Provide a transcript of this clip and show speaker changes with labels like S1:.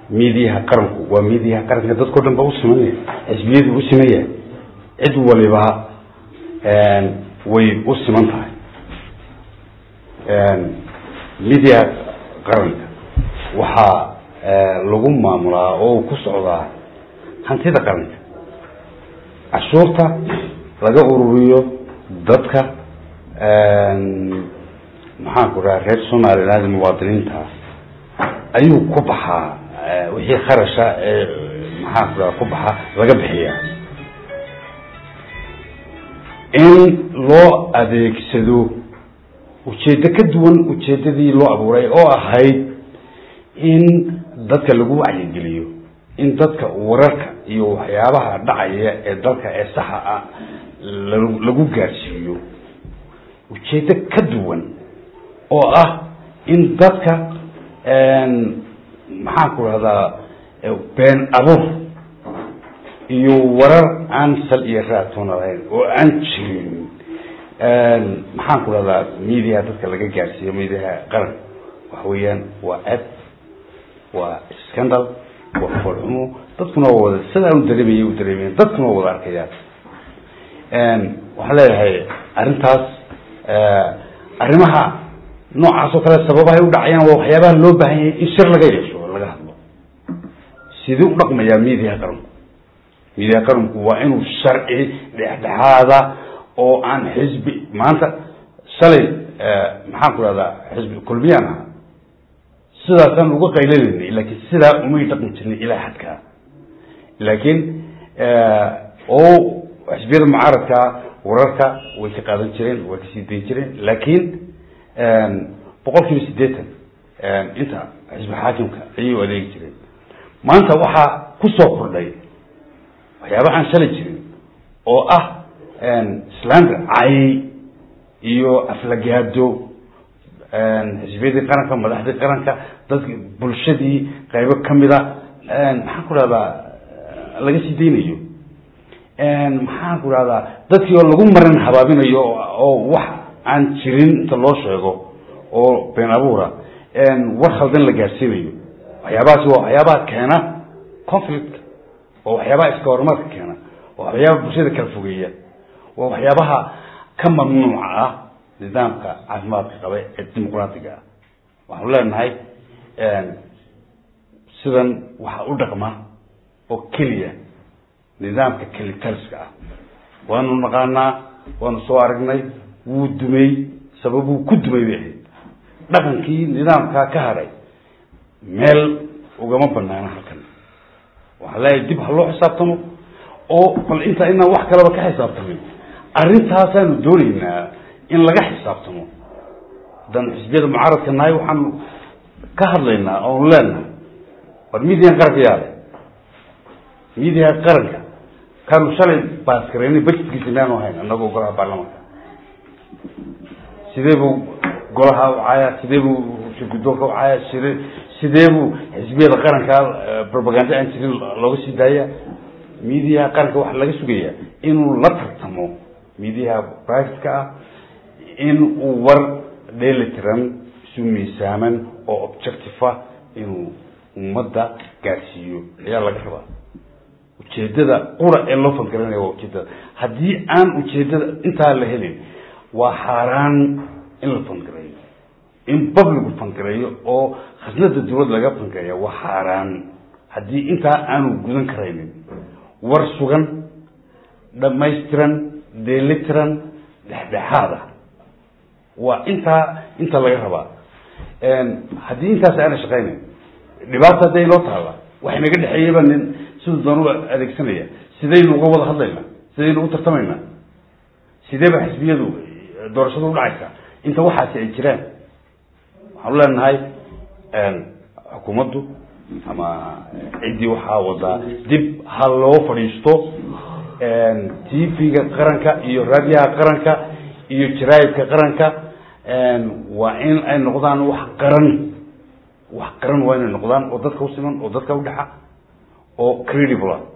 S1: miidiyaha qaranku waa miidiyaha qaranka dadkao dhan ba u simanaya xisbiyadii u simaya cid waliba way u siman tahay miidiyaha qaranka waxaa lagu maamulaa oo ku socdaa hantida qaranka cashuurta laga ururiyo dadka maxaanku dhaha reer somaliland muwaadiniinta ayuu ku baxaa wixii kharasha ee maxaanku dhaha ku baxa laga bixiya in loo adeegsado ujeeddo ka duwan ujeeddadii loo abuuray oo ahayd in dadka lagu wacyigeliyo in dadka wararka iyo waxyaabaha dhacaya ee dalka ee saxa ah lagu gaadhsiiyo ujeeddo ka duwan oo ah in dadka maxaanku rahdaa been abuur iyo warar aan sal iyo raatoona lahayn oo aan jirin maxaanku rahdaa mediaha dadka laga gaadhsiiyo mediaha qaran waxa weeyaan waa eb waa scandal waa foolxumo dadkuna waa wada sidaan u dareemaya u dareemayan dadkuna waa wada arkayaan waxaan leeyahay arrintaas arrimaha noocaas oo kale sababahay u dhacayaan waa waxyaabaha loo baahan yahay in shir laga yeesho oo laga hadlo sidii u dhaqmayaa miidiyaha qaranku miidiyaha qaranku waa inuu sharci dhexdhexaada oo aan xisbi maanta shalay maxaan ku rahdaa xisbi kulmiyaan aha sidaasaan uga qaylanayna laakiin sidaa umay dhaqmi jirnay ilaa xadkaa laakiin oo xisbiyada mucaaradka wararka way ka qaadan jireen way kasii dayn jireen laakiin boqol kiiba siddeetan inta xisbi xaakimka ayay u adeegi jireen maanta waxaa kusoo kordhay waxyaaba aan shalay jirin oo ah slander cay iyo aflagaado xisbiyadii qaranka madaxdii qaranka dadki bulshadii qaybo kamida maxaan ku rahdaa laga sii daynayo maxaan ku rahdaa dadkii oo lagu marin habaabinayo oo wax aan jirin inta loo sheego oo been abuura war khaldan la gaadhsiinayo waxyaabahaasi waa waxyaabaha keena conflict waa waxyaabaha iska horumarka keena waa waxyaabaha bulshada kala fogeeya waa waxyaabaha ka mamnuuca ah nidaamka caafimaadka qaba ee dimuqraatiga ah waxaanu leenahay sidan waxaa u dhaqma oo keliya nidaamka kelitaliska ah waanu naqaanaa waanu soo aragnay wuu dumay sababuu ku dumay bay ahayd dhaqankii nidaamkaa ka hadhay meel ugama banaana halkan waxaa leeyahay dib ha loo xisaabtamo oo bal intaa inaan wax kalaba ka xisaabtamin arrintaasaanu doonaynaa in laga xisaabtamo haddaan xisbiyada mucaaradka nahay waxaanu ka hadlaynaa oonu leenahay war midiyan qaranka yaale midiyaha qaranka kaanu shalay baaskareynay budgetkiisa inaanu hayn annagoo golaha baarlamaanka sidee buu golaha u caaya sidee buu shirgudoonka u caaya side sidee buu xisbiyada qaranka propaganda aan jirin looga sii daaya midiyaha qaranka waxaa laga sugayaa inuu la tartamo midiyaha privateka ah in uu war dheelitiran isu miisaaman oo objective ah inuu ummadda gaadhsiiyo ayaa laga rabaa ujeedada qura ee loo fangaranaya waa ujeedada haddii aan ujeedada intaa la helin waa xaaraan in la fangareeyo in babligu fangareeyo oo khasnada dawlad laga fangareeya waa xaaraan haddii intaa aanu gudan karaynin war sugan dhamaystiran dheelitiran dhexdhexaada waa intaa inta laga rabaa haddii intaas aana shaqaynayn dhibaata hadday inoo taalla waxa inaga dhexeeyaba nin siduu doon u adeegsanaya sidaynu uga wada hadlaynaa sidaynu u tartamaynaa sideeba xisbiyadu doorashadu udhacaysaa inta waxaasi ay jiraan waxaanu leenahay xukuumaddu ama ciddii waxaa wadaa dib ha loo fadhiisto tv-ga qaranka iyo raadiyaha qaranka iyo jaraa'idka qaranka waa in ay noqdaan wax qaran wax qaran waa inay noqdaan oo dadka usiman oo dadka udhexa oo credible